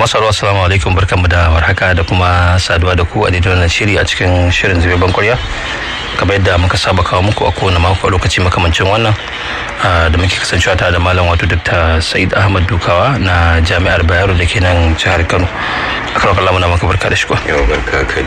masu assalamu alaikum barkanmu da warhaka da kuma saduwa da ku a daidai wannan shiri a cikin shirin zube bankurya kamar yadda muka saba kawo muku a kowane mako a lokaci makamancin wannan da muke kasancewa tare da malam wato dr sa'id ahmad dukawa na jami'ar bayero da ke nan jihar kano a kan kallon muna maka barka da shi yau barka kadi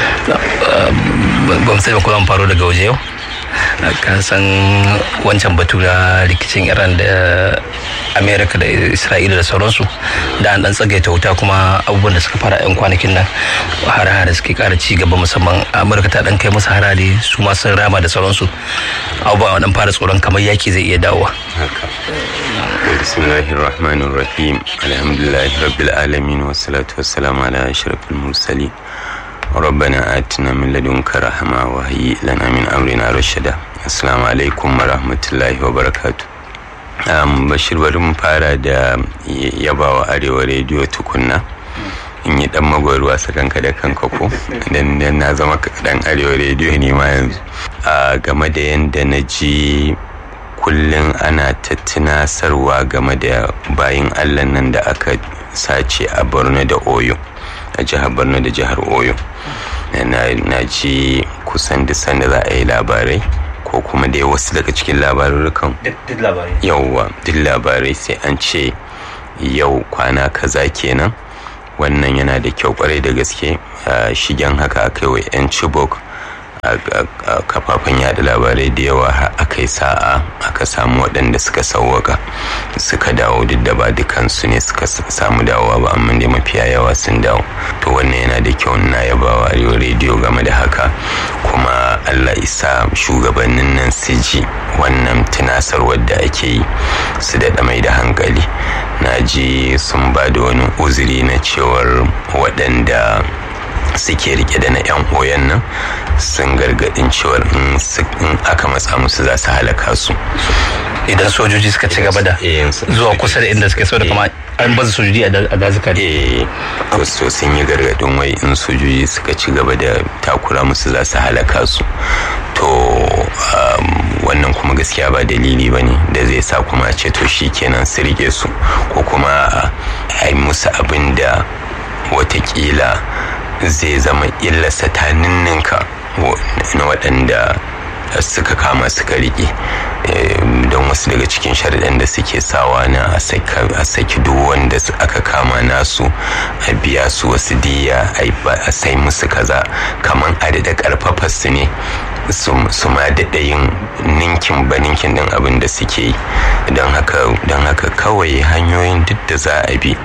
ba mu sai ba mu faro daga waje yau ka san wancan batu na rikicin iran da amerika da isra'ila da sauransu da an dan tsagaita wuta kuma abubuwan da suka fara yan kwanakin nan hare-hare suke kara ci gaba musamman amurka ta dan kai musu harare su ma sun rama da sauransu abubuwa dan fara tsoron kamar yaki zai iya dawowa haka bismillahir rahmanir rahim alhamdulillahi rabbil alamin wassalatu wassalamu ala ashrafil mursalin ربنا آتنا من لدنك رحمة وهيئ لنا من أمرنا رشدا السلام عليكم ورحمة الله وبركاته um, bashir bari mu fara da yabawa arewa rediyo tukunna in yi dan magwarwa sakanka da kanka ko dan na zama dan arewa rediyo ne ma yanzu a game da yadda na ji kullum ana ta tunasarwa game da bayin allah nan da aka sace a borno da oyo a jihar borno da jihar oyo na ji kusan da sanda za a yi labarai ko kuma dai wasu daga cikin labarurrukan yauwa duk labarai sai an ce yau kwana kaza kenan wannan yana da kyau kwarai da gaske shigen haka aka yi wa 'yan chibok a kafafen yada labarai da yawa aka yi sa'a aka samu waɗanda suka sauwaka suka dawo duk da ba dukansu ne suka samu dawowa ba amma dai mafiya yawa sun dawo to wannan yana da kyau na yabawa arewa rediyo game da haka kuma allah isa shugabannin nan su ji wannan tunasarwar da ake yi su daɗa mai da hankali na ji sun ba da wani uzuri na cewar waɗanda suke rike da na 'yan oyan nan sun gargadin cewar in aka matsa musu za su halaka su idan sojoji suka ci gaba da zuwa kusa da inda suke so da kuma an baza sojoji a dazuka eh so sun yi gargadin wai in sojoji suka ci gaba da takura musu za su halaka su to wannan kuma gaskiya ba dalili ba ne da zai sa kuma a ce to shi kenan su rike su ko kuma a yi musu abin da watakila zai zama illarsa ta ninninka na waɗanda suka kama suka riƙe don wasu daga cikin sharaɗan da suke sawa na a saki duk wanda aka kama nasu a biya su wasu diya a sai musu kaza kamar adada ƙarfafa su ne su ma daɗa yin ninkin ba ninkin ɗin abin da suke yi don haka kawai hanyoyin duk da za a bi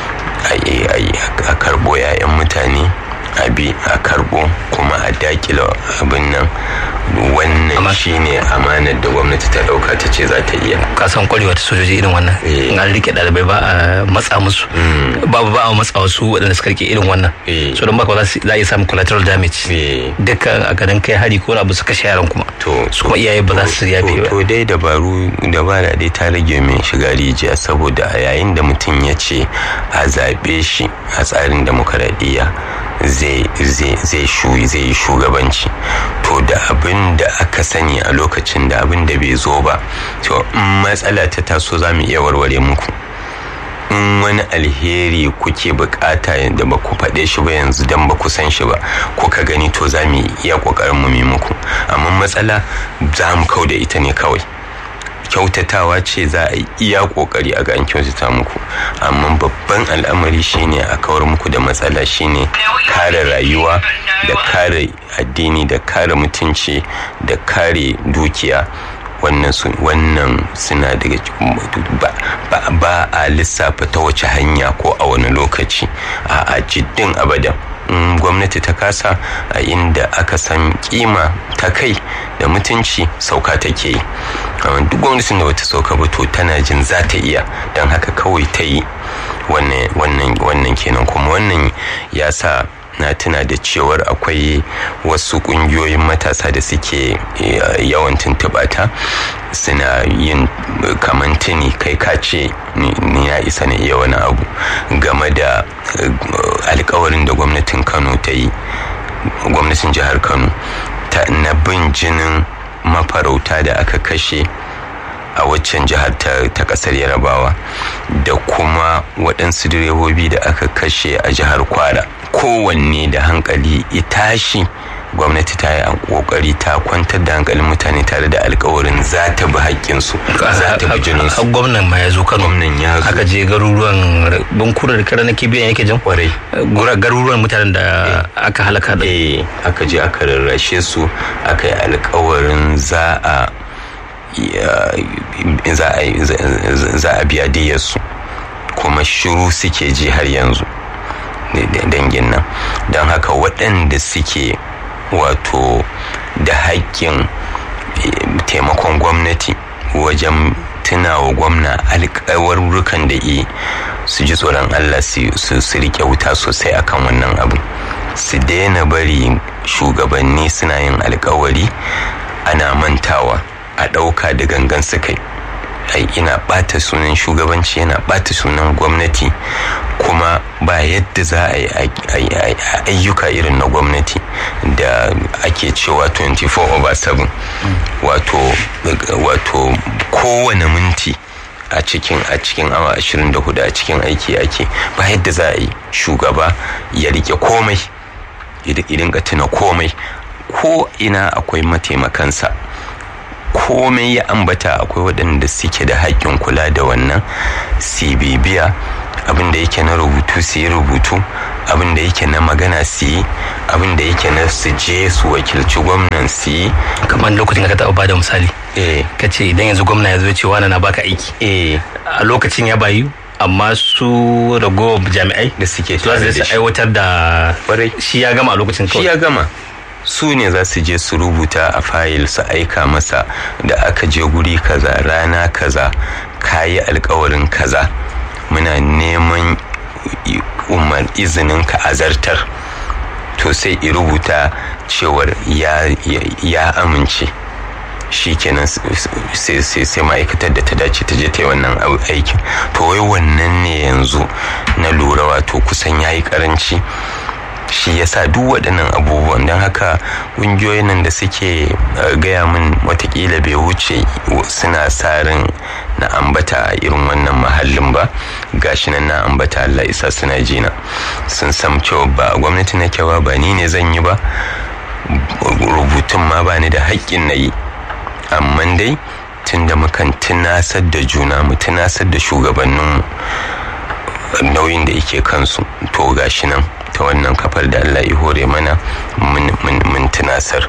a karbo 'ya'yan mutane a bi a karbo kuma a dakila abin nan wannan shine amanar da gwamnati ta dauka ta ce za ta iya kasan kwarewa ta sojoji irin wannan in an rike dalibai ba a matsa musu babu ba a matsa wasu waɗanda suka rike irin wannan so don baka za a iya samun collateral damage dukkan a garin kai hari ko abu su kashe yaran kuma su kuma iyaye ba za su yafe ba to dai dabaru dabara dai ta rage min shiga rijiya saboda a yayin da mutum ya ce a zaɓe shi a tsarin demokaradiyya zai yi shugabanci to da abin da aka sani a lokacin da abin da bai zo ba to in matsala ta taso za mu iya warware muku in wani alheri kuke bukata da ba ku faɗe shi ba yanzu don ba ku san shi ba kuka gani to za mu iya ƙoƙarin mu muku amma matsala za mu kau da ita ne kawai kyautatawa ce za a yi iya kokari a ga an kyautata muku amma babban al'amari shine a kawar muku da matsala shine kare rayuwa da kare addini da kare mutunci da kare dukiya wannan wannan suna daga ba, ba a lissafa ta wace hanya ko a wani lokaci a jiddin abadan in gwamnati ta kasa a inda aka san kima ta kai da mutunci sauka take yi duk gwamnatin da bata sauka ba to tana jin za ta iya don haka kawai ta yi wannan kenan kuma wannan ya sa na tuna da cewar akwai wasu kungiyoyin matasa da suke yawan tuntuɓata suna yin kamantini kai kace ni ya isa na iya wani abu game da alkawarin da gwamnatin kano ta yi gwamnatin jihar kano ta na bin jinin mafarauta da aka kashe a waccan jihar ta kasar yarabawa da kuma kuma waɗansu direbobi da aka kashe a jihar kwara kowanne da hankali itashi gwamnati ta yi kokari ta kwantar da hankalin mutane tare da alkawarin za ta bi haƙƙinsu za ta bi jininsu gwamnan ma ya zo kano gwamnan ya zo aka je garuruwan bankura da kara na kibiyan yake jan kwarai garuruwan mutanen da aka halaka da eh aka je aka rarrashe su aka yi alkawarin za a za a biya diyarsu kuma shiru suke ji har yanzu dangin nan don haka waɗanda suke wato da haƙƙin taimakon gwamnati wajen tunawa gwamna alƙawarrukan da yi su ji tsoron allah su riƙe wuta sosai akan wannan abu su daina bari shugabanni suna yin alkawari ana mantawa a ɗauka da gangan su kai ai ina ɓata sunan shugabanci yana ɓata sunan gwamnati kuma ba yadda za a yi ayyuka irin na gwamnati da ake cewa 24 over 7 wato wato kowane minti a cikin a cikin awa 24 a cikin aiki ake ba yadda za a yi shugaba ya rike komai idan ka tuna komai ko ina akwai mataimakansa komai ya ambata akwai waɗanda suke da haƙƙin kula da wannan su bibiya abin da yake na rubutu su yi rubutu abin da yake na magana su yi abin da yake na su je su wakilci gwamnan su yi kamar lokacin ka taɓa bada misali eh ka ce idan yanzu gwamna ya zo cewa na baka aiki eh a lokacin ya bayu amma su ragowar jami'ai da suke su tare za da su shi aiwatar da Kwarai. shi ya gama a lokacin shi kawai ya gama su ne za su je su rubuta a fayil su aika masa da aka je guri kaza rana kaza kayi alkawarin kaza muna neman i- umar izinin ka azartar to sai i rubuta cewar ya, ya, ya amince shi kenan s- s- sai sai sai ma'aikatar da ta dace ta je ta yi wannan au- aikin to wai wannan ne yanzu na lura wato kusan ya yi karanci shi yasa duk waɗannan abubuwan don haka ƙungiyoyin nan da suke uh, gaya min watakila bai wuce suna sa ran na ambata a irin wannan mahallin ba gashi nan na ambata Allah isa suna jina sun sam cewa ba gwamnati nake ba ba ni ne zan yi ba rubutun ma ba ni da haƙƙin na yi amma dai tun da mukan tunasar da juna mu tunasar da shugabanninmu nauyin da yake kansu to gashi nan ta wannan kafar da Allah ya hore mana mun- mun mun tunasar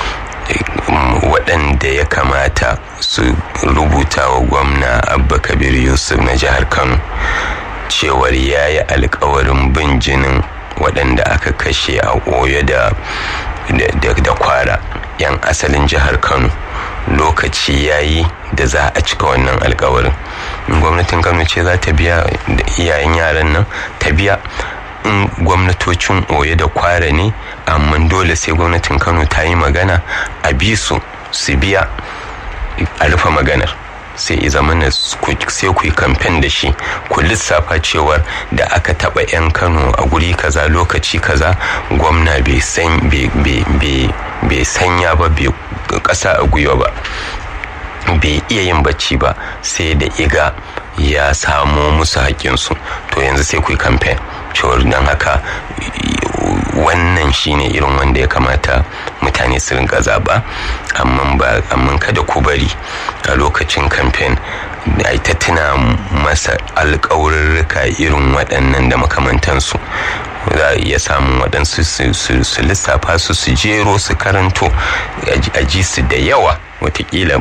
waɗanda ya kamata su rubuta wa gwamna abba kabir yusuf na jihar kano cewar ya yi alkawarin bin jinin waɗanda aka kashe a oyo da da, da kwara 'yan asalin jihar kano lokaci ya yi da za a cika wannan alkawarin in gwamnatin kano ce za ta biya da iyayen yaran nan ta biya in gwamnatocin oye da kwara ne amma dole sai gwamnatin kano ta yi magana a bi su su biya a rufe maganar sai i zama na sai ku yi kamfen da shi ku lissafa cewar da aka taba 'yan kano a guri kaza lokaci kaza gwamna bai san bai- bai- bai- bai sanya ba bai kasa a gwiwa ba bai iya yin bacci ba sai da iga ya samo musu haƙƙinsu to yanzu sai ku yi kamfen cewar don haka wannan shine irin wanda ya kamata mutane su rinka zaɓa amma ba amma kada ku bari a lokacin kamfen da ta tuna masa alƙawarurruka irin waɗannan da makamantansu za a iya samun waɗansu su- su su lissafa su su jero su karanto a ji su da yawa watakila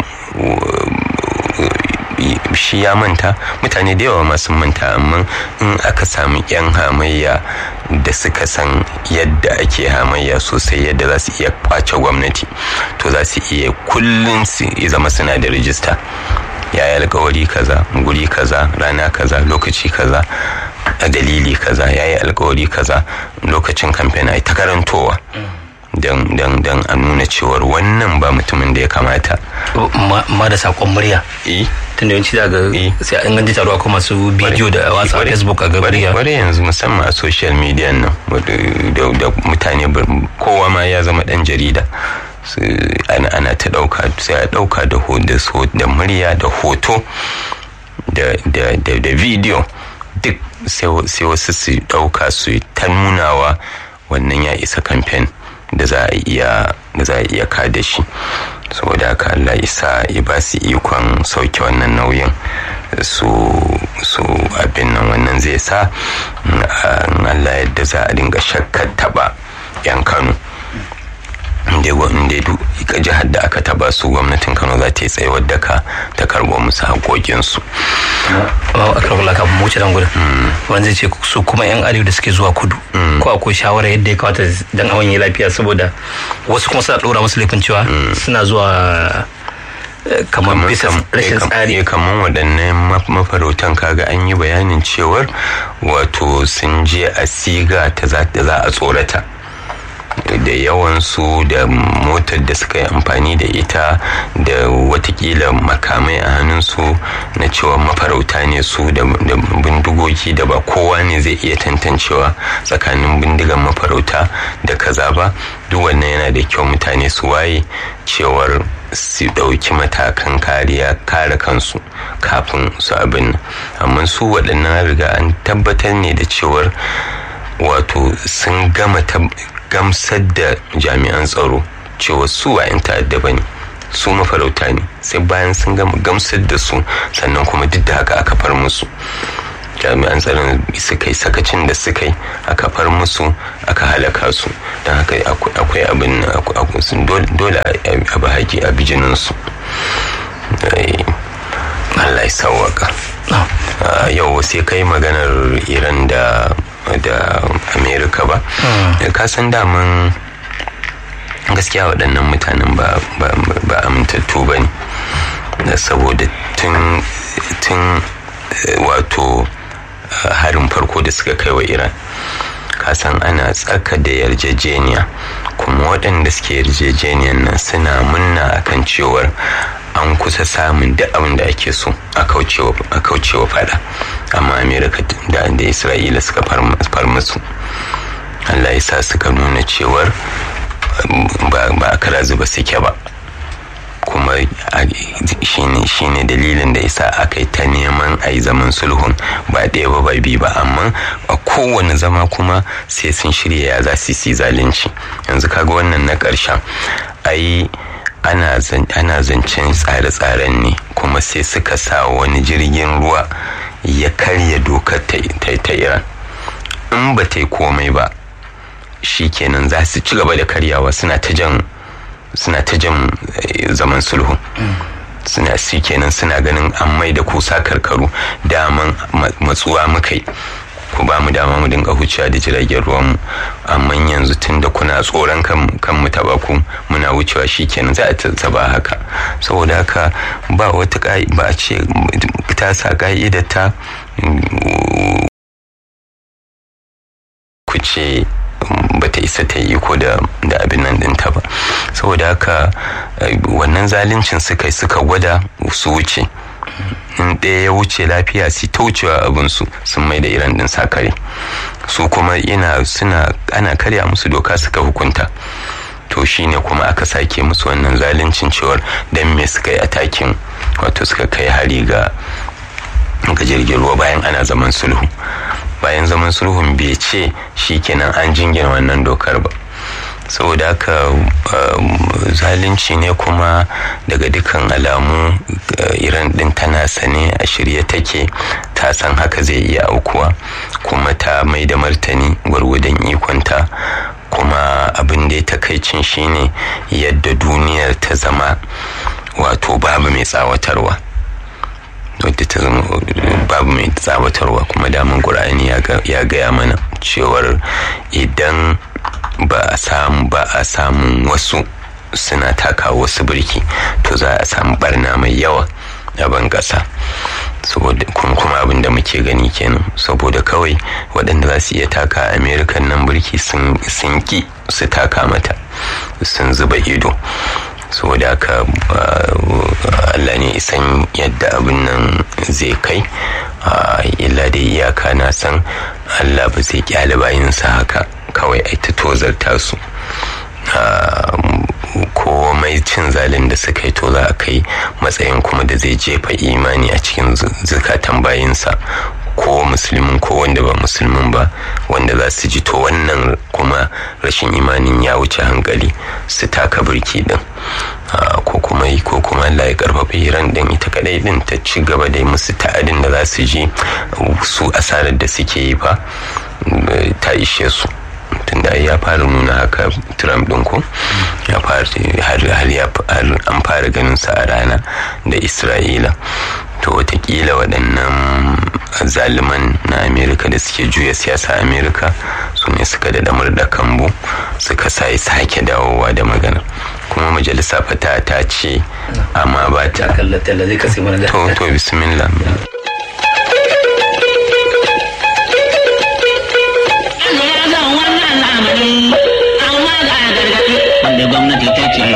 shi ya manta mutane da yawa masu manta amma in aka samu 'yan hamayya da suka san yadda ake hamayya sosai yadda za su iya kwace gwamnati to za su iya kullum su zama suna da rijista ya yi alkawari kaza guri kaza rana kaza lokaci kaza a dalili kaza ya yi alkawari kaza lokacin kamfen a ta karantowa don don don a nuna cewar wannan ba mutumin da ya kamata ma ma da sakon murya eh tun da yawanci za ga Eh. sai an ganji taruwa kuma su bidiyo da watsa a Kwarai- facebook a gabar ya kwarai yanzu musamman a social media nan wadda- da da mutane bar- kowa ma ya zama dan jarida Su- ana ana ta dauka sai a dauka da ho- da so- da murya da hoto da da da da video duk sai wasu su ɗauka su ta nunawa wannan ya isa kamfen da za a iya da za a iya kada shi saboda haka Allah isa ya ba su ikon sauke wannan nauyin su su abin nan wannan zai sa Allah yadda za a dinga shakkar taba yan Kano inda duk jihar da aka taba su gwamnatin kano za ta yi tsayawar daka ta karbo musu haƙoƙinsu. a karɓar laka mu wuce dan gudun wanda zai ce su kuma yan arewa da suke zuwa kudu ko akwai shawara yadda ya kawata dan awon yi lafiya saboda wasu kuma suna ɗora musu laifin cewa suna zuwa kamar bisa rashin tsari kamar waɗannan mafarautan kaga an yi bayanin cewar wato sun je a siga ta za a tsorata da yawansu da motar da suka yi amfani da ita da watakila makamai a hannunsu na cewa mafarauta ne su da bindigogi da ba kowa ne zai iya tantancewa tsakanin bindigan mafarauta da kaza ba duk wannan yana da kyau mutane su waye cewar su ɗauki matakan kariya kare kansu kafin su abin amma su waɗannan riga an tabbatar ne da cewar wato sun gama gamsar da jami'an tsaro cewa su wa 'yan ta'adda ba ne su mafarauta ne sai bayan sun gama gamsar da su sannan kuma duk da haka aka far musu jami'an tsaron suka yi sakacin da suka yi aka far musu aka halaka su don haka akwai abin dole a ba haƙi a bijininsu Allah ya sauwaka yau sai kai maganar iran da da amerika ba ka san daman gaskiya waɗannan mutanen ba amintattu ba ne saboda tun wato harin farko da suka kai wa iran kasan ana tsaka da yarjejeniya kuma waɗanda suke yarjejeniyan nan suna munna akan cewar an kusa samun duk abin da ake so a kaucewa fada amma amerika da da isra'ila suka far musu allah ya sa suka nuna cewar ba a kara zuba suke ba kuma shine dalilin da yasa aka yi ta neman a yi zaman sulhun ba ɗaya ba ba biyu ba amma a kowane zama kuma sai sun shirya ya za su yi zalunci yanzu kaga wannan na ƙarshen ai ana zancen tsare-tsaren ne kuma sai suka sa wani jirgin ruwa ya karya dokar ta iran in ba ta yi komai ba shi kenan za su ci gaba da karyawa suna ta jan suna ta jan zaman sulhu suna si kenan suna ganin an mai da kusa karkaru daman matsuwa muka yi ku ba mu dama mu dinga huciya da jiragen ruwanmu amma yanzu tun da kuna tsoron kan mu taba ku muna wucewa shi kenan za a taba haka saboda haka ba wata ba a ce ta sa ka'idar ta ku ce ba ta isa ta yi iko da abin nan dinta ba saboda haka wannan zaluncin suka suka gwada su wuce in ɗaya ya wuce lafiya su ta wucewa abinsu sun mai da iran din sakare su kuma ina suna ana karya musu doka suka hukunta to shine kuma aka sake musu wannan zaluncin cewar dan me suka yi atakin wato suka kai hari ga ga jirgin ruwa bayan ana zaman sulhu bayan zaman sulhun bai ce shikenan an jingina wannan dokar ba saboda haka zalunci ne kuma daga dukkan alamu iran din tana sane a shirye take ta san haka zai iya aukuwa kuma ta mai da martani gwargwadon ikonta kuma abin da ya takaicin shine yadda duniyar ta zama wato babu mai tsawatarwa wadda ta zama babu mai tsawatarwa kuma damun ƙur'ani ya gaya mana cewar idan ba a samu ba a samun wasu suna taka wasu birki to za a samu barna mai yawa a ban ƙasa saboda kuma abin da muke gani kenan saboda kawai waɗanda za su iya taka amerikan nan birki sun ki su taka mata sun zuba ido saboda haka Allah ne isan yadda abin nan zai kai illa da iyaka na san Allah ba zai kyale bayinsa haka kawai ai ta tozarta su komai cin zalin da suka yi to za a kai matsayin kuma da zai jefa imani a cikin zukatan bayinsa ko musulmin ko wanda ba musulmin ba wanda za su ji to wannan kuma rashin imanin ya wuce hankali su taka birki din ko kuma yi ko kuma Allah ya karfafa iran din ita kadai din ta ci gaba da musu ta'adin da za su ji su asarar da suke yi fa ta ishe su tunda ya fara nuna haka trump din ko ya fara har an fara ganin sa a rana da isra'ila to watakila waɗannan zaliman na amerika da suke juya siyasa amerika su ne suka da damar da kambu suka sa sake dawowa da magana kuma majalisa fata ta ce amma ba ta to to bismillah wanda gwamnati ta ce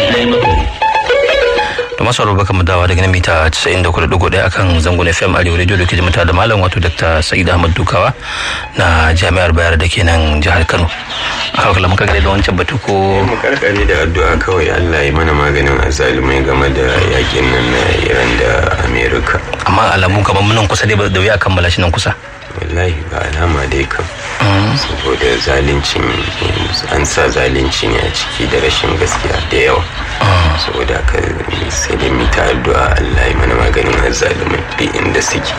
da masu baka mu dawa daga mita 94.1 akan zangon fm arewa radio da ke jimata da malam wato dr sa'id ahmad dukawa na jami'ar bayar da ke nan jihar kano a kala muka gare da wancan batu ko mu karkare da addu'a kawai allah ya mana maganin azalumai game da yakin nan na iran da america amma alamu kamar munan kusa dai da wuya kammala shi nan kusa wallahi ba alama dai kam saboda zalincin an sa zalunci ne a ciki da rashin gaskiya da yawa saboda haka sai da mita addu'a Allah ya mana maganin azzalumai duk inda suke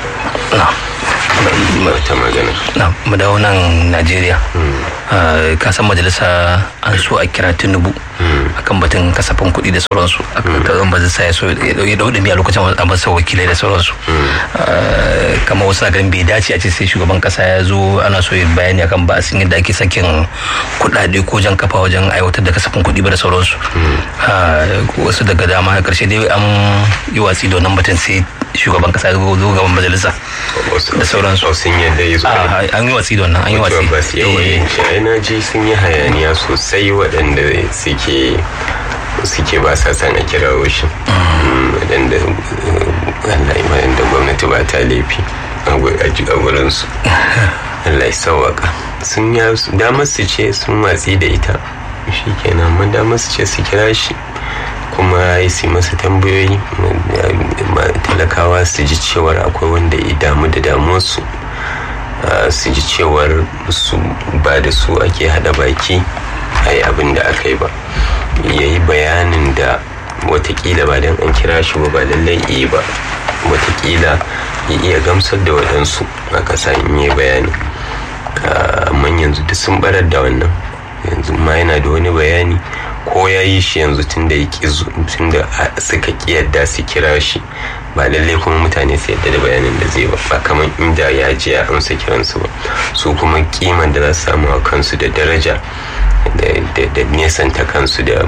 ta magana na mu dawo nan Najeriya ka san majalisa an so a kira Tinubu akan batun kasafin kuɗi da sauransu akan majalisa ya so ya dau a lokacin a masa wakilai da sauransu kamar wasu na ganin bai dace a ce sai shugaban kasa ya zo ana so ya bayani akan ba sun yadda ake sakin kuɗaɗe ko jan kafa wajen aiwatar da kasafin kuɗi ba da sauransu wasu daga dama a ƙarshe dai an yi watsi da wannan batun sai shugaban kasa zo gaban majalisa da sauransu sun yadda ya zo an yi watsi da wannan an yi watsi ba su yawan shi na ji sun yi hayaniya sosai waɗanda suke suke ba sa san a kirawo shi waɗanda waɗanda gwamnati ba ta laifi a gurinsu Allah ya sauwaka sun ya damar su ce sun watsi da ita shi kenan mun damar su ce su kira shi kuma ya si masa tambayoyi talakawa su ji cewar akwai wanda ya damu da damuwarsu su ji cewar su ba da su ake hada baki a yi abin da aka yi ba ya yi bayanin da watakila ba don an kira shi ba ba lallai iya ba watakila ya iya gamsar da waɗansu a ƙasa in yi bayani amma yanzu duk sun barar da wannan yanzu ma yana da wani bayani ko ya yi shi yanzu tun da suka ƙi yadda su kira shi ba lallai kuma mutane su yadda da bayanin da zai ba ba kamar inda ya je ya amsa kiransu ba su kuma kiman da za su samu a kansu da daraja da nesanta kansu da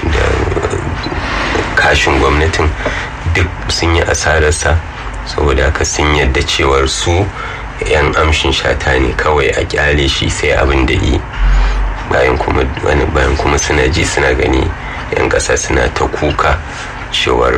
kashin gwamnatin duk sun yi asararsa saboda haka sun yadda cewar su 'yan amshin shata ne kawai a kyale shi sai abin da yi bayan kuma bayan kuma suna ji suna gani 'yan ƙasa suna ta kuka cewar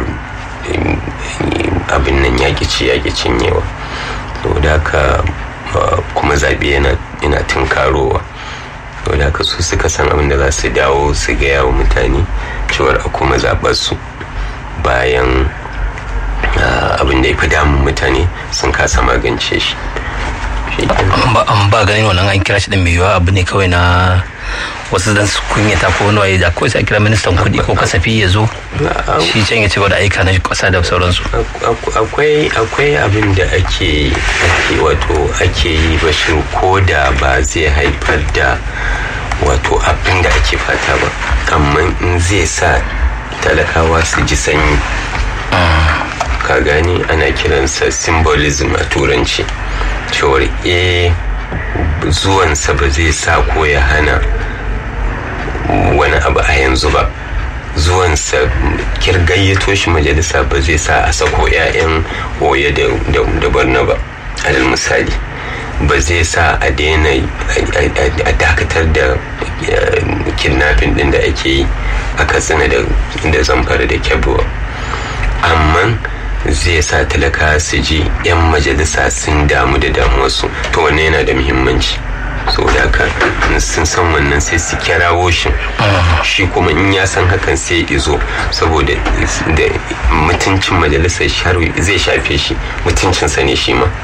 abin nan yaƙi ci yaƙi cinyewa saboda haka kuma zaɓe yana tunkarowa saboda haka su suka san abin da za su dawo su gaya wa mutane cewar a kuma zaɓar su bayan abin da ya fi damun mutane sun kasa magance shi an ba ganin wannan an kira shi da mai yiwuwa abu ne kawai na wasu dan su kunyata ko wani waye da ko sai kira ministan kuɗi ko kasafi ya zo shi can ya ce da aika na kasa da sauransu akwai akwai abin da ake ake wato ake yi bashir ko da ba zai haifar da wato abin da ake fata ba amma in zai sa talakawa su ji sanyi ka gani ana kiransa symbolism a turanci cewar e zuwansa ba zai sa ko ya hana wani abu a yanzu ba zuwansa kirgayyato shi majalisa ba zai sa a sako 'ya'yan oye da barna ba alal misali ba zai sa a daina a dakatar da kidnapping din da ake yi a katsina da zamfara da kyabuwa amma zai sa talaka su ji 'yan majalisa sun damu da damuwarsu to wannan yana da muhimmanci saboda haka sun san wannan sai su kirawo shi shi kuma in ya san hakan sai izo saboda da mutuncin majalisar zai shafe shi mutuncinsa ne shi ma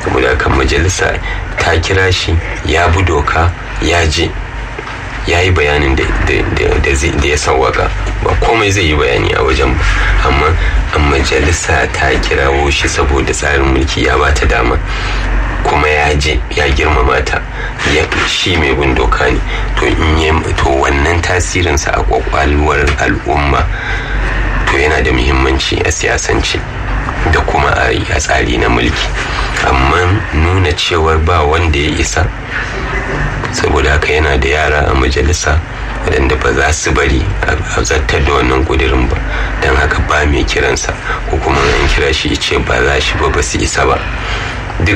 saboda haka majalisa ta kira shi ya bi doka ya je ya yi bayanin da ya sauwaka ba komai zai yi bayani a wajen ba amma a majalisa ta kirawo shi saboda tsarin mulki ya ba ta dama kuma ya je ya girmama ta shi mai bin doka ne to in to wannan tasirinsa a kwakwalwar al'umma to yana da muhimmanci a siyasance da kuma a tsari na mulki amma nuna cewar ba wanda ya isa saboda haka yana da yara a majalisa waɗanda ba za su bari a zartar da wannan kudirin ba don haka ba mai kiransa ko kuma an kira shi ce ba za shi ba ba su isa ba duk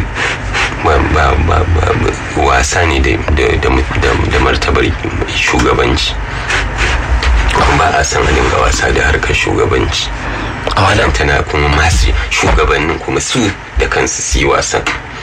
wasa ne da martabar shugabanci ba a san a dinga wasa da harkar shugabanci amma tana kuma masu shugabannin kuma su da kansu su yi wasan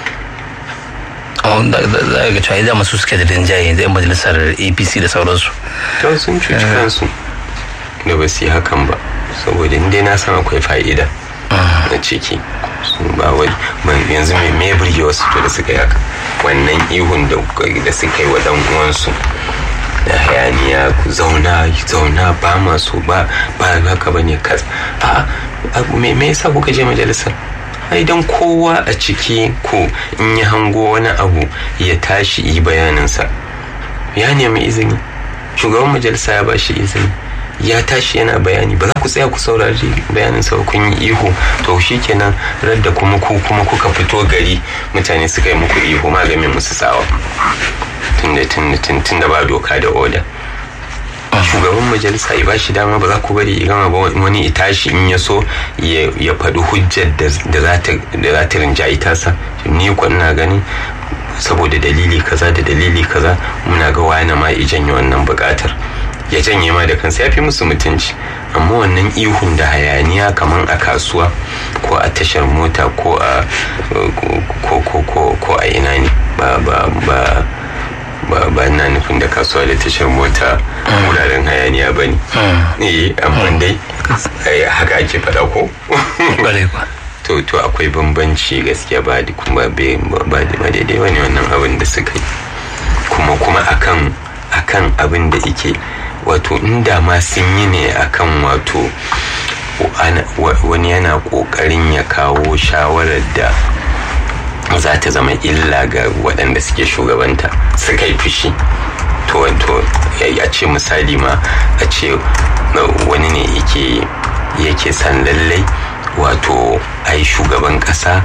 za ga cewa idan masu suke da rinjaye yanzu 'yan majalisar apc da sauransu to sun cuci kansu da ba su yi hakan ba saboda inda na san akwai fa'ida na ciki ba wani yanzu mai me burge wasu to da suka yi haka wannan ihun da suka yi wa dan uwansu da hayaniya ku zauna zauna ba masu ba ba haka ba ne kas a me yasa kuka je majalisar idan kowa a ciki ku in ya hango wani abu ya tashi yi bayaninsa ya nemi izini shugaban majalisa ya ba shi izini ya tashi yana bayani ba za ku tsaya ku saurari bayaninsa ba kun yi ihu to shi kenan radda kuma ku kuma kuka fito gari mutane suka yi muku ihu magamin musu tsawa tun da ba doka da oda shugaban majalisa ya bashi dama ba za ku bari ya gama ba wani tashi in ya so ya faɗi hujjar da za ta rinjayi tasa ni ko ina gani saboda dalili kaza da dalili kaza muna ga wani ma ya janye wannan buƙatar ya janye ma da kansa ya fi musu mutunci amma wannan ihun da hayaniya kamar a kasuwa ko a tashar mota ko a ko a ina ne ba ba ba ba ba na nufin da kasuwa da tashar mota wuraren hayaniya ba ne eh amma dai haka ake faɗa ko to to akwai bambanci gaskiya ba da kuma ba da daidai wani wannan abin da suka yi kuma kuma akan akan abin da yake wato inda ma sun yi ne akan wato wani yana kokarin ya kawo shawarar da za ta zama illa ga waɗanda suke shugabanta suka yi fushi to wato ya ce misali ma a ce wani ne yake yake san lallai wato a yi shugaban ƙasa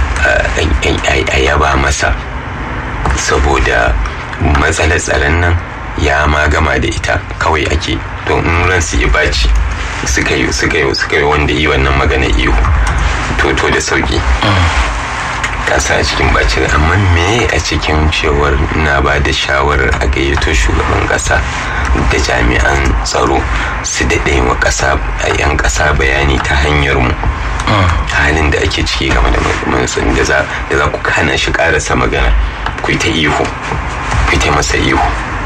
a yaba masa saboda matsalar tsaron nan ya ma gama da ita kawai ake don in ran su yi baci suka yi suka yi suka yi wanda yi wannan magana ihu to to da sauki kasa a cikin bacin amma me a cikin cewar na ba da shawarar a gayyato shugaban kasa da jami'an tsaro su daɗe wa kasa a 'yan kasa bayani ta hanyar mu halin da ake ciki game da mansan da za ku hana shi karasa magana ku ta ihu ku ta masa ihu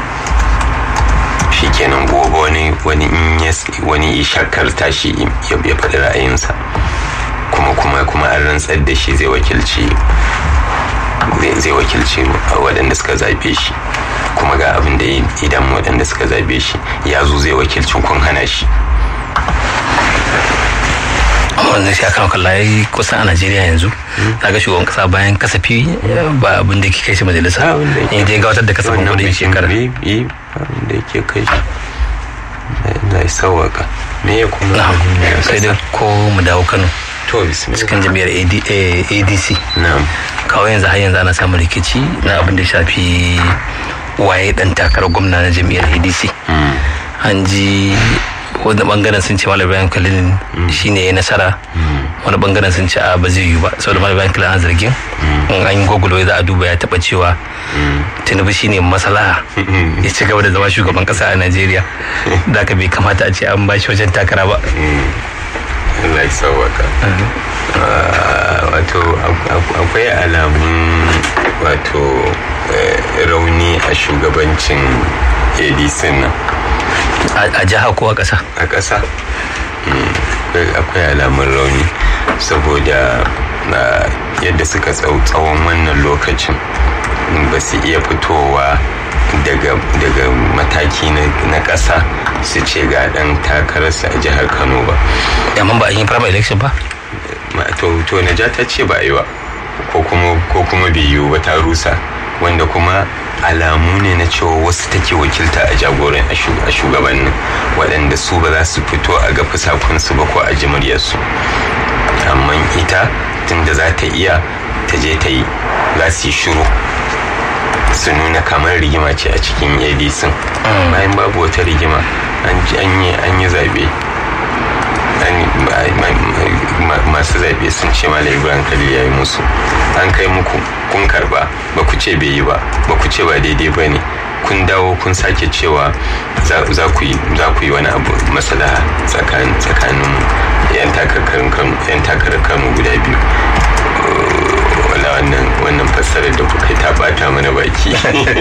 shi kenan gobe wani wani in wani shakkar tashi ya faɗi ra'ayinsa kuma kuma kuma an rantsar da shi zai wakilci zai wakilci waɗanda suka zaɓe shi kuma ga abin da idan waɗanda suka zaɓe shi ya zo zai wakilcin kun hana shi wannan shi akan kalla ya kusan a najeriya yanzu na ga shugaban kasa bayan kasafi ba abin da ke kai shi majalisa in dai gabatar da kasafin kudin shekara abin da ke kai shi na sauwaka me ya kuma sai dai ko mu dawo kano to bismillah cikin jami'ar adc na'am kawai yanzu har yanzu ana samun rikici na abin da shafi waye dan takarar gwamna na jami'ar adc an ji wani bangaren sun ce malam bayan kalin shine ya nasara wani bangaren sun ce a ba zai yi ba saboda malam bayan kalin an zargin in an yi google za a duba ya taba cewa tinubu shine masalaha ya ci gaba da zama shugaban kasa a najeriya da ka bai kamata a ce an ba shi wajen takara ba Allah ya sauwaka wato akwai alamun wato rauni a shugabancin adc nan a jiha ko a ƙasa a ƙasa akwai alamun rauni saboda na yadda suka tsau- tsawon wannan lokacin ba su iya fitowa daga daga mataki na na ƙasa su ce ga ɗan takararsa a jihar kano ba amma ba a yi primary election ba Ma- to to naja ta ce ba a yi ba ko kuma ko kuma bai yiwu ba ta rusa wanda kuma alamu ne na cewa wasu take wakilta a jagoran a shu- a shugabannin waɗanda su ba za su fito a ga fusakunsu ba ko a ji muryarsu amma ita tunda za ta iya ta je ta yi za su yi shiru su nuna kamar rigima ce a cikin adc bayan babu wata rigima an ji- an yi an yi zaɓe an- ma- ma- ma- masu zaɓe sun ce malam ibrahim khalil ya yi musu an kai muku kun karba ba ku ce bai yi ba ba ku ce ba daidai ba ne kun dawo kun sake cewa za za ku yi za ku yi wani abu masalaha tsakanin tsakanin yan takarkarin kano yan takarar kano guda biyu wala wannan wannan fassarar da kuka yi ta bata mana baki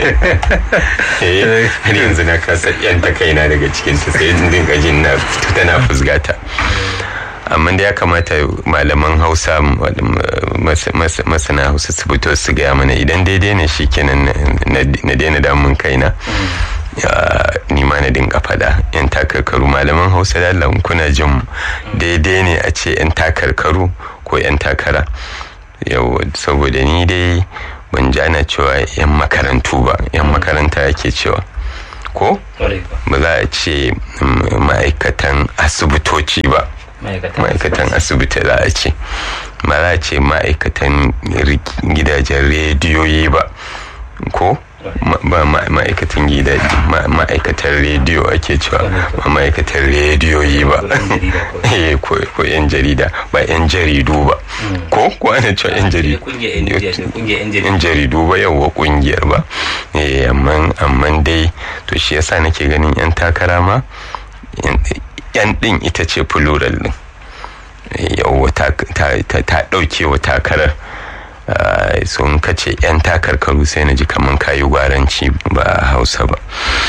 Eh, har yanzu na kasa yan ta kaina daga cikin ta sai in dinga jin na tana fusgata amma da ya kamata malaman hausa mas- mas- masana hausa su fito su gaya mana idan daidai ne shikenan na na daina damun kaina ya, ni ma na dinga fada yan takarkaru malaman hausa da Allah in kuna jin mu daidai ne a ce yan takarkaru ko yan takara yau saboda ni dai ban ji ana cewa yan makarantu ba yan makaranta yake cewa ko ba za a ce mm, ma'aikatan asibitoci ba ma'aikatan asibiti za a ce ba za a ce ma'aikatan ri- gidajen rediyoyi ba ko Ma- ba ma- ma'aikatan gidaje ma- ma'aikatan rediyo ake cewa ba ma'aikatan rediyoyi ba Eh, ko ko yan jarida ba yan jaridu ba ko ko ana cewa yan jaridu yan jaridu ba yauwa kungiyar ba eh amma amma dai to shi yasa nake ganin yan takara ma yan- yan din ita ce plural din yauwa ta ta ta- ta dauke wa takarar Ah, sun kace yan takarkaru sai na ji kaman kayi gwaranci ba a hausa ba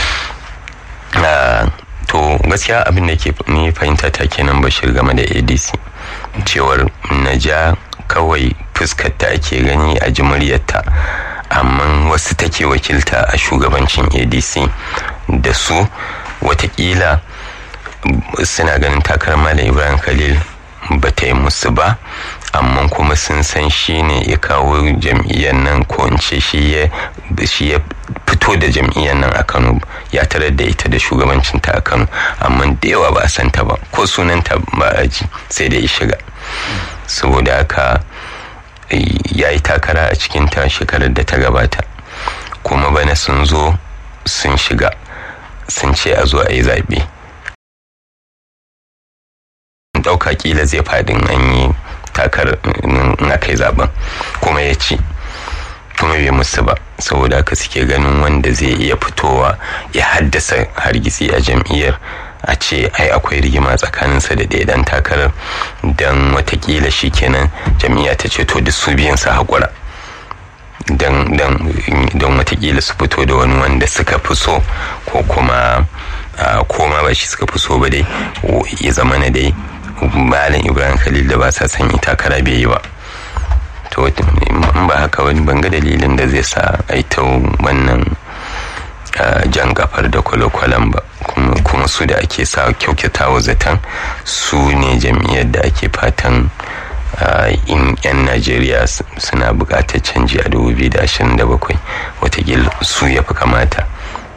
Ah, to gaskiya abin da ke ni fahimta ta kenan bashir game da adc cewar naja kawai fuskarta ake gani a ji muryarta amma wasu take wakilta a shugabancin adc da su watakila suna ganin takarar malam ibrahim khalil ba ta yi musu ba amma kuma sun san shi ne ya kawo jam'iyyar nan ko in ce shi ya shi ya fito da jam'iyyar nan a kano ya tarar da ita da shugabancinta a kano amma da yawa ba a san ta ba ko sunanta ba a ji sai da ya shiga saboda haka ya yi takara a cikin ta shekarar da ta gabata kuma bana sun zo sun shiga sun ce a zo a yi zaɓe ɗauka kila zai faɗin an yi takar in aka yi zaben kuma ya ci kuma bai musu ba saboda haka suke ganin wanda zai iya fitowa ya haddasa hargitsi a jam'iyyar a ce ai akwai rigima tsakaninsa da ɗaya ɗan takarar don watakila shi kenan jam'iyya ta ce to duk su biyan su haƙura don watakila su fito da wani wanda suka fi so ko kuma koma ba shi suka fi so ba dai ya zama na dai malam ibrahim khalil da ba sa son yi takara bai yi ba to in ba haka wani banga dalilin da zai sa a ta wannan jan kafar da kwale-kwalen ba kuma su da ake sa kyaukata wa zaton su ne jam'iyyar da ake fatan in 'yan najeriya suna buƙatar canji a 2027 watakila su ya fi kamata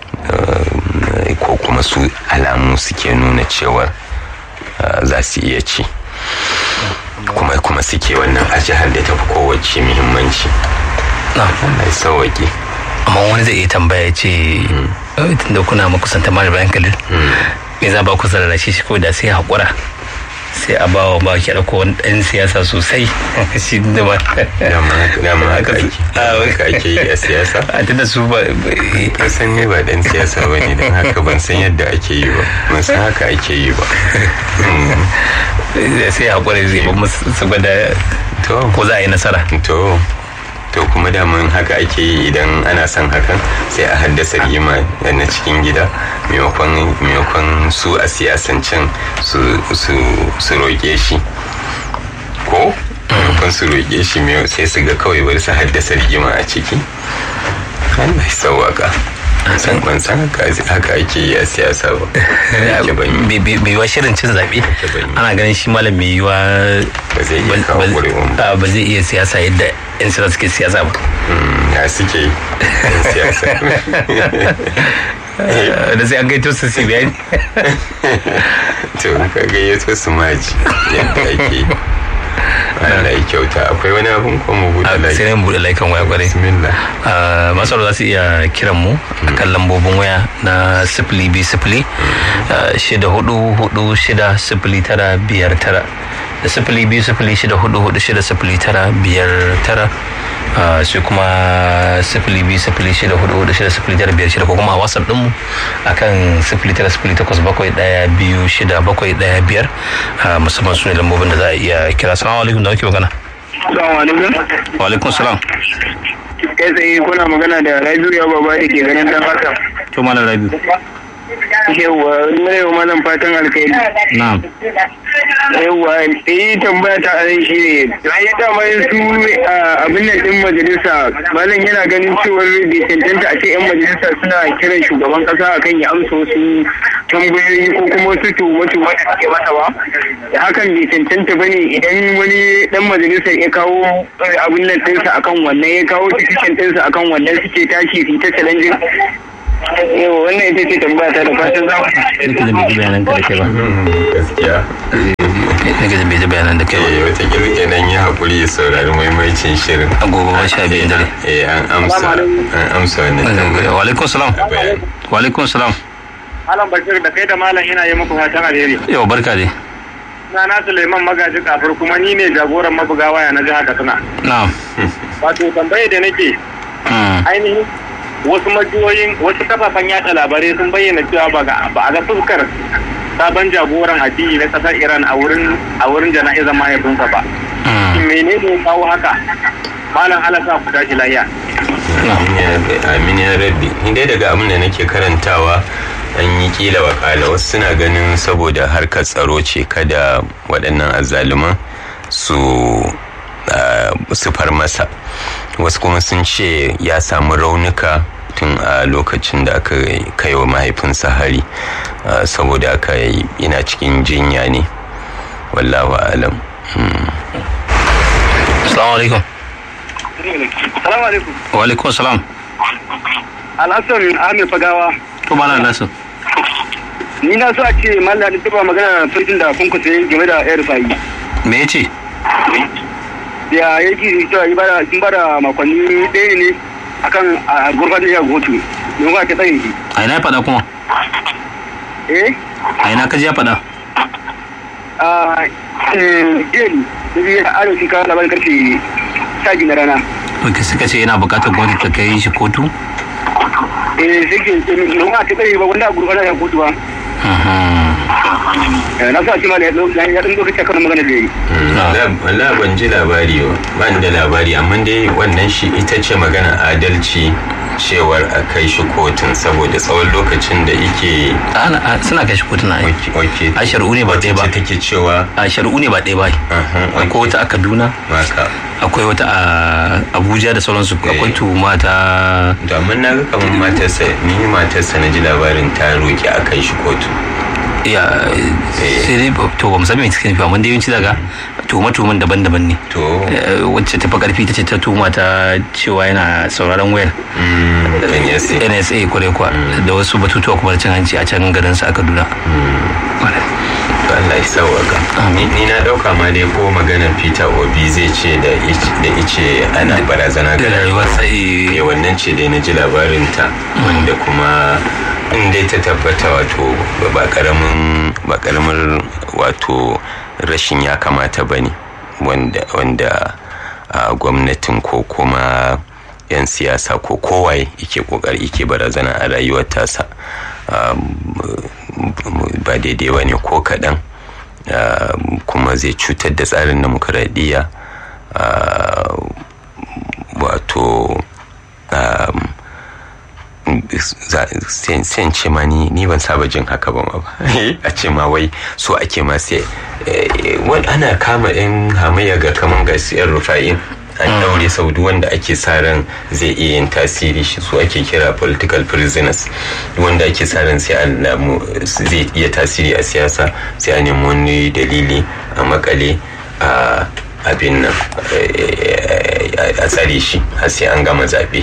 ko kuma su alamu suke nuna cewar za su iya ci kuma kuma suke wannan a jihar da ta fi kowace muhimmanci na sauwaƙe amma wani zai iya tambaya ce tunda kuna makusanta mara bayan kalil me za ba ku sarara shi ko da sai haƙura sai a ba wa baki ɗauko wani ɗan siyasa sosai shi da ba dama haka ake yi a siyasa a tunda su ba kasan ne ba ɗan siyasa ba ne don haka ban san yadda ake yi ba ban san haka ake yi ba sai haƙura zai ba musu su gwada ko za a yi nasara to to kuma daman haka ake yi idan ana son hakan sai a haddasa rigima na cikin gida maimakon su a siyasancin su roƙe shi ko maimakon su roƙe shi mai sai su ga kawai bari su haddasa rigima a ciki Allah ya sauwaka san ban san haka ake yi a siyasa ba ake ban yi bai yiwa shirin cin zaɓe ban yi. ana ganin shi malam mai yiwa ba zai iya kawo ƙuri'un ba ba zai iya siyasa yadda yan siyasa suke siyasa ba Mm, ya suke yi yan siyasa da sai an gaito su su bayani to ka gayyato su maji yadda ake yi. Allah ya kyauta akwai wani abun ko mu buɗe sai lafiya ne mu buɗe laikan waya kwarai bismillah Uh, masu za su iya kiran mu a kan lambobin waya na sifili bi sifili uh, shida hudu hudu shida sifili tara biyar tara da sifili biyu sifili shida hudu hudu shida sifili tara biyar tara uh, sai kuma sifili biyu sifili shida hudu hudu shida sifili tara biyar shida ko kuma a whatsapp dinmu a kan sifili tara sifili takwas bakwai daya biyu shida bakwai daya biyar uh, musamman su ne lambobin da za a iya kira salamu alaikum da wake magana Assalamu alaikum. wa alaikum salam Kai tsaye kuna magana da Rabiu ya baba da ke ganin dan haka. to malam rabiu Yawwa, muna yau malam fatan alkhairi. na'am Yawwa, eh tambaya ta anan shi ne. Ya dama su a abin nan din majalisa, malam yana ganin cewar bai cancanta a ce 'yan majalisa suna kiran shugaban kasa akan ya amsa wasu tambayoyi ko kuma wasu tuhume-tuhume da suke masa ba. Da hakan bai cancanta ba ne idan wani dan majalisar ya kawo eh, abin nan ɗinsa akan wannan ya kawo cikin ɗinsa akan wannan suke tashi su yi ta challenging. Yau wannan ita ce tambaya ta da fatan za ku sai ka bai ji bayanan ka da kai ba gaskiya sai ka bai ji bayanan da kai ba eh wata kenan ya haƙuri ya saurari maimacin shirin agogo ba sha biyun dare eh an amsa an amsa wannan tambaya wa alaikum salam bayani wa alaikum salam Malam Bashir da kai da Malam ina yi muku fatan alheri. yau barka dai Na na Suleiman Magaji Kafur kuma ni ne jagoran mabuga waya na jihar Katsina. na'am Wato tambaye da nake Mm. ainihin wasu majiyoyin wasu kafafen yada labarai sun bayyana cewa ba ga- ba a ga fuskar sabon jagoran addini na kasar Iran a wurin a wurin jana'izar mahaifinsa ba. Mm. Shin menene ya kawo haka? Malam Allah sa ku tashi lafiya. Amin ya rabbi, amin ya rabbi ni dai daga abin da nake karantawa an yi kila wakala wasu suna ganin saboda harkar tsaro ce kada waɗannan azzaluman su ah, su far masa wasu kuma sun ce ya samu raunuka tun a lokacin da aka kai wa mahaifinsa hari ah, saboda aka yana cikin jinya ne wallahu alam assalamu alaikum Salamu alaikum. wa alaikum salam Alhassan Ahmed Fagawa. to malam nasu Ni na so a ce Malam da tuba magana farkin da kun kusa game da Air Fayi. me yace da ya ji cewa yi bada sun bada makonni ɗaya ne akan a gurfanar da kotu don ba ta tsaye shi a ina ya faɗa kuma eh a ina ka ji ya faɗa a jeli da zai a arewa kawo labarin karfe sha biyu na rana to suka ce yana buƙatar gwamnati ta kai shi kotu eh sai ke don ba ta tsaye ba wanda a gurfanar da kotu ba Mhm. Eh, na so a ce ma da ya ɗan ya ɗan lokaci akan magana da ya yi Wala ban ji labari ba, ba ni da labari amma dai wannan shi ita ce magana adalci cewar a kai shi kotun saboda tsawon lokacin da ike Ana- a- suna kai shi kotu na yi oke a shari'u ne ba ɗaya ba wacce take cewa a shari'u ne ba ɗaya ba aha, akwai wata a kaduna maka akwai wata a abuja da sauransu akwai tuhuma ta domin na ga kamar matarsa ni matarsa na ji labarin ta roki a kai shi kotu ya sai dai to ba mu san me cikin nufi amma dai yawanci daga tuhuma tuhuman daban-daban ne to Eh, wacce ta fi karfi ta ce ta tuhuma ta cewa yana sauraron wayar mm, kan yasi nsa kwarai kwa da wasu batutuwa kuma da cin hanci a can garin sa a kaduna to Allah ya sauwaka ni ni na dauka ma dai ko maganar Peter Obi zai ce da ice- da ice ana barazana da ga rayuwar sai ne wannan ce dai na ji labarinta wanda kuma in dai ta tabbata wato ba karamin ba karamin wato rashin ya kamata ba ne wanda wanda a gwamnatin ko kuma 'yan siyasa ko kowaye yake kokari yake barazana a rayuwar tasa um, ba daidai ba ne ko kaɗan um, kuma zai cutar da tsarin demokuraɗiyya uh, wato um, za- sai sai in ce ma ni ni ban saba jin haka ba ma ba a ce ma wai so ake ma sai ana kama yan hamayya ga kaman gasiyar rufa'in an daure sau wanda ake sa ran zai iya yin tasiri shi su ake kira political prisoners wanda ake sa ran sai an namu zai iya tasiri a siyasa sai a nemi wani dalili a makale a abin nan a tsare shi har sai an gama zaɓe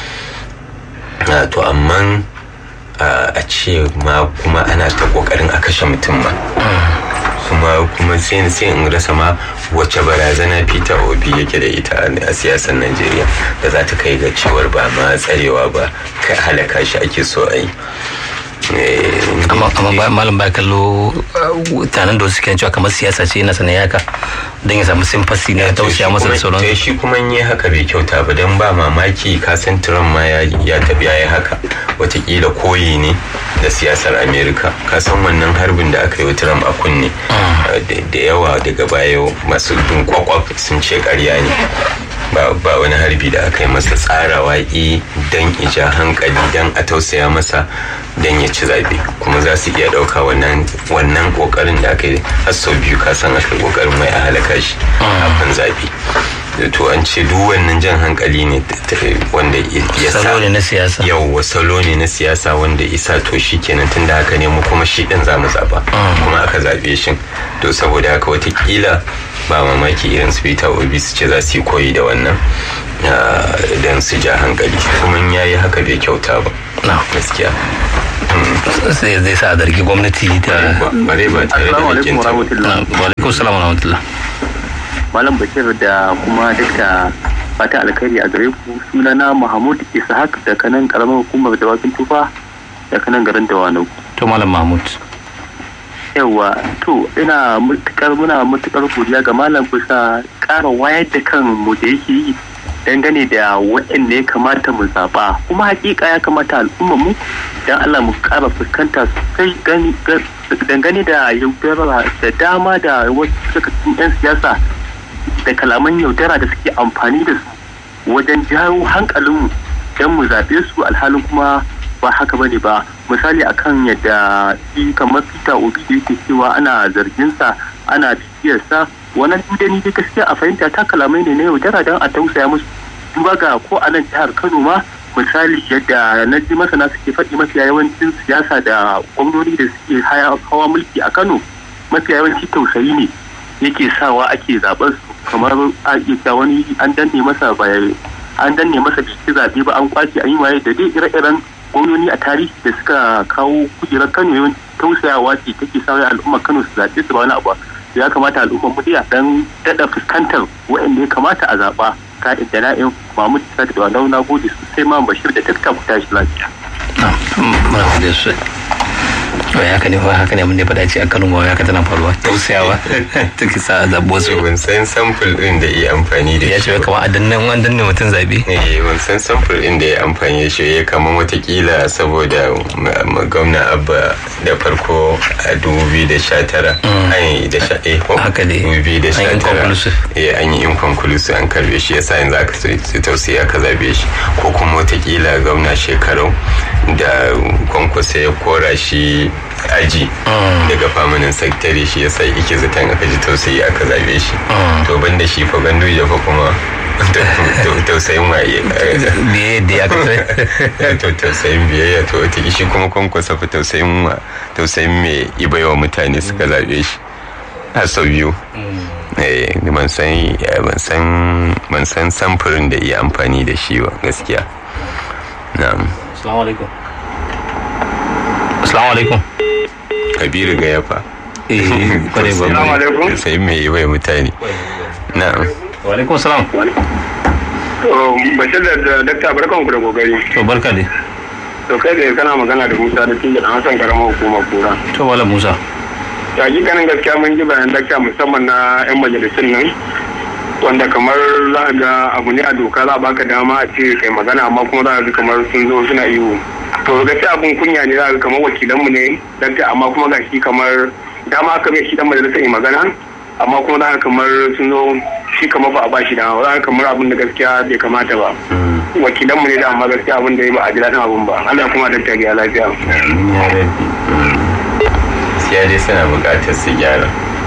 to amma a ce ma kuma ana ta kokarin a kashe mutum ma kuma kuma sai sai in rasa ma wacce barazana Peter Obi yake da ita a siyasar Najeriya da za ta kai ga cewar ba ma tsarewa ba kai halaka shi ake so a yi amma malam ba kallo tanan da suke cewa kamar siyasa ce yana sanin haka don ya samu simfasi na tausaya masa da sauran to shi kuma yi haka bai kyauta ba don ba mamaki kasan Trump ma ya tafi ya haka watakila koyi ne da siyasar Amerika kasan wannan harbin da aka yi wa Trump a kunne da yawa daga baya masu bin kwakwaf sun ce karya ne ba wani harbi da aka yi masa tsarawa i don ija hankali don a tausaya masa don ya ci zaɓe kuma za su iya ɗauka wannan ƙoƙarin da aka yi har sau biyu kasan aka ƙoƙarin mai a halaka shi a kan zaɓe to an ce duk wannan jan hankali ne wanda ya sa salo ne na siyasa yau salo ne na siyasa wanda isa to shi kenan tun da haka ne mu kuma shi ɗin za mu zaɓa kuma aka zaɓe shi to saboda haka watakila ba mamaki irin su peter obi su ce za su yi koyi da wannan don su ja hankali kuma ya yi haka bai kyauta ba gaskiya sai zai sa a zargi gwamnati ta bare ba tare da hakin ta alaikum salam rahmatullah malam bashir da kuma dukka fata alkhairi a gare ku sunana mahmud ishaq da kanan karamar hukumar dawakin tufa da kanan garin dawanau to malam mahmud yawa to ina matukar muna matukar godiya ga malam bisa ƙara wayar da kan mu da yake yi dangane da waɗanda ya kamata mu zaɓa kuma hakika ya kamata al'umma mu dan Allah mu ƙara fuskanta sosai dangane da yaudara da dama da wasu suka 'yan siyasa da kalaman yaudara da suke amfani da su wajen jawo hankalinmu don mu zaɓe su alhalin kuma ba haka bane ba misali akan yadda shi kamar peter obi da yake cewa ana zarginsa ana bibiyarsa wannan dudani dai gaskiya a fahimta ta kalamai ne na yaudara don a tausaya musu duba ga ko a nan jihar kano ma misali yadda na ji masana suke faɗi mafiya yawancin siyasa da gwamnoni da suke hawa mulki a kano mafiya yawanci tausayi ne yake sawa ake zaɓar su kamar a iya wani an danne masa an danne masa biki zaɓe ba an kwace an yi waye da dai ire-iren gwamnoni a tarihi da suka kawo kujerar kano yawan tausayawa ce take sa al'ummar kano su zaɓe su ba wani abu ya kamata al'ummar mu dan daɗa fuskantar waɗanda ya kamata a zaɓa ka'in da na'in mahmud isa da wani na gode sosai ma bashir da dukkan ku tashi lafiya. muna gode sosai wai haka ne haka ne mun ne faɗa ce a kano ma haka tana faruwa tausayawa take sa a zaɓo su ban san sample din da iya amfani da ya ce kamar a dannan an danne mutum zaɓe eh ban san sample din da ya amfani da shi ya kamar watakila saboda gwamna abba da farko a 2019 an yi da sha eh haka ne 2019 eh an yi inconclusive an karbe shi yasa yanzu aka sai tausaya aka zabe shi ko kuma watakila gwamna shekarau da kwankwasa ya kora shi aji daga famanin sakitare shi yasa ike zaton aka ji tausayi aka zabe shi to ban da shi fa gandu ya fa kuma tausayin waye biye da ya kasai to tausayin biyayya to wata shi kuma kwankwasa fa tausayin wa tausayin mai ibaiwa mutane suka zabe shi har sau biyu ban san ban san samfurin da iya amfani da shi ba gaskiya na'am assalamu alaikum assalamu alaikum kabiru ga yafa eh kware ba Assalamu alaikum. sai mai yi bai mutane na'am wa alaikum salam To, Bashir da Dakta barkan ku da kokari. to barka dai To kai da kana magana da Musa da Tinga da Hassan karamar hukumar kura. to wala musa Ta ganin gaskiya mun ji bayan Dakta musamman na 'yan majalisun nan. Wanda kamar za a ga abu ne a doka za a baka dama a ce kai magana amma kuma za a ga kamar sun zo suna iyo. To gaskiya abun kunya ne za a ga kamar wakilanmu ne Dakta amma kuma ga shi kamar dama aka mai shi dan majalisar yi magana amma kuma za a kamar sun zo shi kamar ba a ba shi dama za a kamar abin da gaskiya bai kamata ba. wakilanmu ne da amma gaskiya abin da ya ba a ji daɗin abin ba Allah kuma da tariya lafiya amin ya rabbi gaskiya dai suna buƙatar su gyara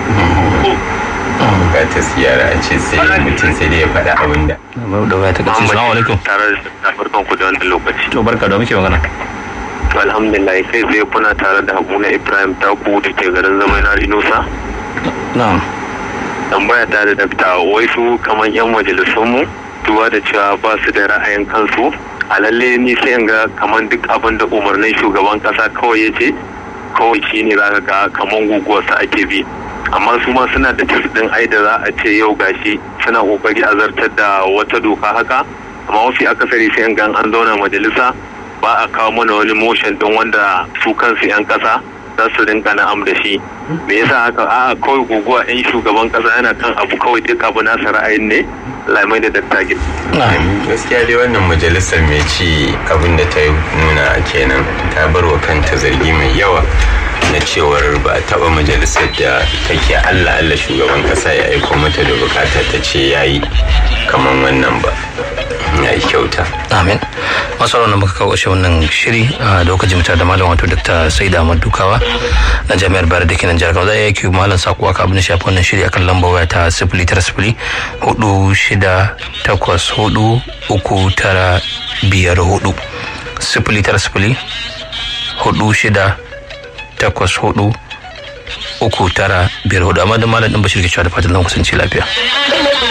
bukatar siyara a ce sai mutum sai dai ya faɗa abin da da waya ta kace assalamu alaikum tare da barkan ku da wannan lokaci to barka da muke magana to alhamdulillah kai zai kuna tare da Habuna Ibrahim Taku da ke garin zaman na Inusa na'am tambaya ta da dakta wai su kamar yan majalisun mu duba da cewa ba su da ra'ayin kansu a lalle ni sai in ga kamar duk abin da umarnin shugaban kasa kawai ya ce kawai shi ne zaka ga kamar guguwarsa ake bi amma su ma suna da din ai da za a ce yau gashi suna kokari a zartar da wata doka haka amma wasu akasari sai in ga an zauna majalisa ba a kawo mana wani motion din wanda su kansu 'yan kasa za su rinka na'am da shi me yasa haka a kawai guguwa 'yan shugaban kasa yana kan abu kawai duk abu nasa ra'ayin ne lamai da dattagin gaskiya dai wannan majalisar mai ci abin da ta nuna kenan ta bar wa kanta zargi mai yawa na cewar ba a taba majalisar da take allah allah shugaban kasa ya aiko mata da bukata ta ce ya yi kamar wannan ba ya yi kyauta amin masu ranar muka kawo shi wannan shiri a lokacin mutar da malam wato dr sai da dukawa na jami'ar bayar da kenan jihar kawai zai yi malam sako aka abin da shafi wannan shiri akan lambar waya ta sifili tara sifili hudu shida takwas hudu uku tara biyar hudu sifili tara sifili hudu shida takwas hudu uku tara biyar hudu amma da malam din bashir ke cewa da fatan zan kusanci lafiya